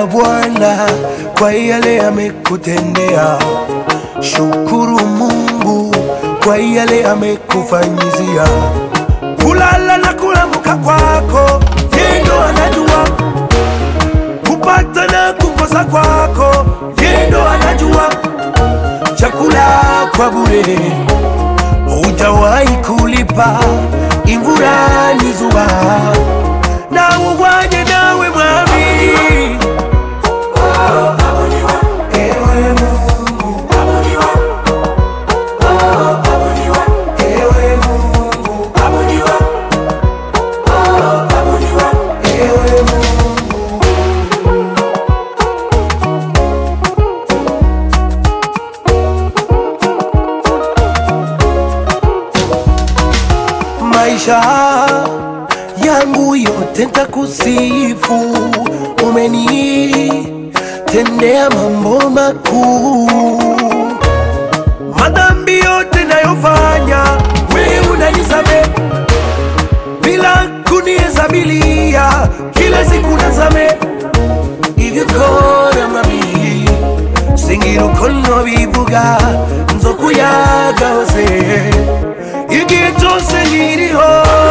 sana Bwana kwa yale amekutendea. Shukuru Mungu kwa yale amekufanyizia. Kulala na kuamka kwako, yeye ndo anajua. Kupata na kukosa kwako, yeye ndo anajua. Chakula kwa bure hujawahi kulipa, imvura ni zuwa na uwaje nawe mwami. Ewe Mungu, ewe Mungu, ewe Mungu. maisha yangu yote ntakusifu, umenitendea mambo makuu. Madhambi yote nayofanya wewe unanisamehe bila kunihesabilia, kila siku nasamehe ivyo kora mami singira uko bivuga nzokuyagahose igihe cyose nkiriho